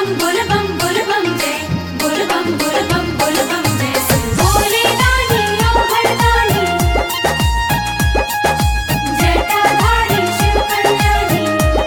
बोल बम बोल बम जय बोल बम बोल बम बोल बम जय शिव भोले दानी ओ भरदानी जटाधारी शिव कल्याणी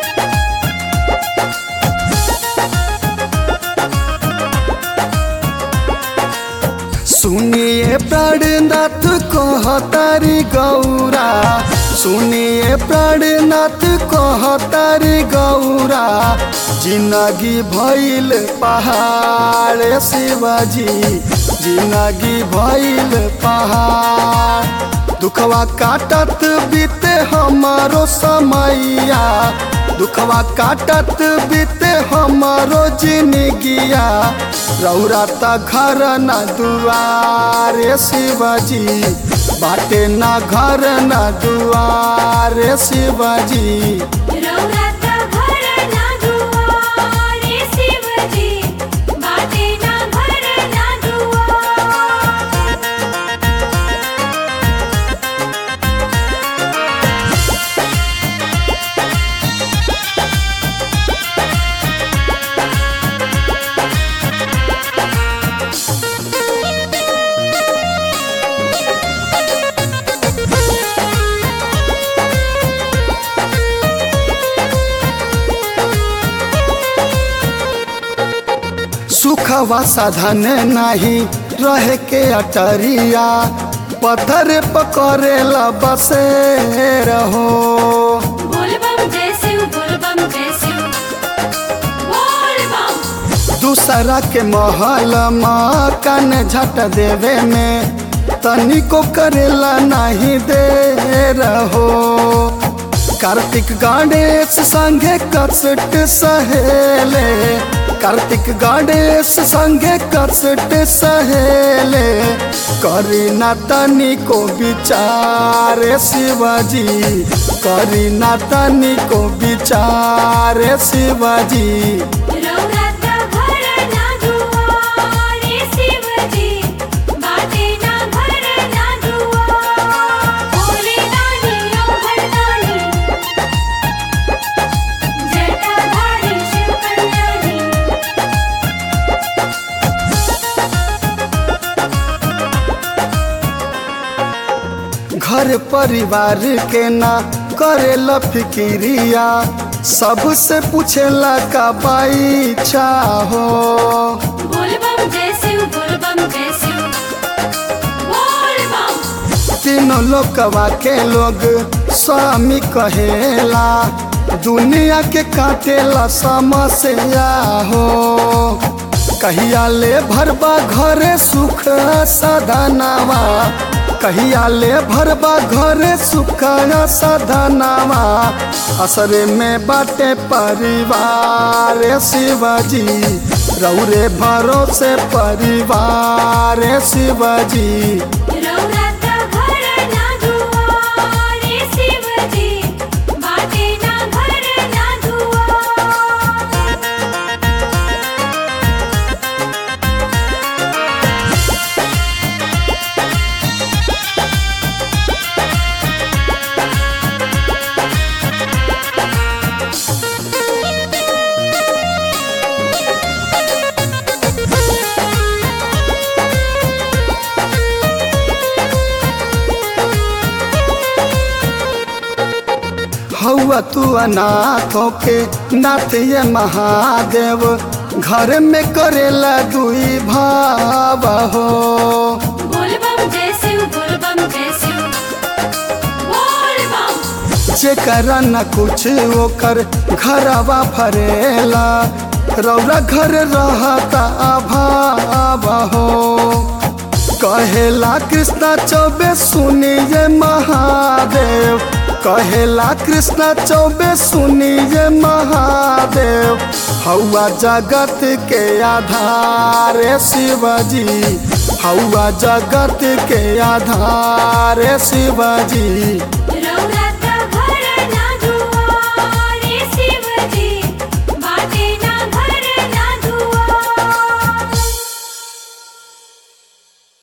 सुनिए प्राणनाथ कहतारी गौरा सुनिए प्राणनाथ कहतारी गौरा जिंदगी भइल पहाड़ शिवाजी जिंदगी भइल पहाड़ दुखवा काटत बीते हमारो समैया दुखवा काटत बीते हमारो जिंदगिया रौरा त घर न दुआरे शिवजी बाटे ना घर न दुआरे शिवजी रौराता घर ना दुआरे शिवजी बाटे ना घर ना दुआर सुखवा साधन नहीं रहे के अटरिया पत्थर पकड़ेला बसे रहो बोल बम जय शिव बोल बम जय शिव बोल बम दूसरा के महल मकान झट देवे में तनिको करेला नहीं दे रहो कार्तिक गणेश संगे कसट सहेले कार्तिक गणेश संगे कसट सहेले करी ना तनिको विचार शिवाजी करी ना तनिको विचार शिवाजी रौराता घर ना दुआरे शिवजी बाटे ना घर ना दुआर भोले दानी ओ भरदानी जटाधारी शिव कल्याणी घर परिवार के ना करेला फिकिरिया सबसे पूछेला का बाई चाहो बोल बम जय शिव बोल बम जय शिव बोल बम तीनों लोकवा के लोग स्वामी कहेला दुनिया के काटेला समस्या हो कहिया ले भरबा घरे सुख सदनावा कहिया ले भरबा घरे सुख सदनावा असरे में बाटे परिवार शिवाजी रौरे भरोसे परिवार शिवाजी रौराता घर ना दुआरे शिवजी बाटे ना घर ना दुआर हौआ तू अनाथों के नाथ ये महादेव घर में करेला दुई भाव हो बोल बम जय शिव बोल बम जय शिव बोल बम जेकरा न कुछ ओकर घरवा भरेला रौरा घर रहता अभाव हो कहेला कृष्णा चौबे सुनिए महादेव कहेला कृष्णा चौबे सुनिए महादेव हौआ जगत के आधार शिवजी हौआ जगत के आधार शिवजी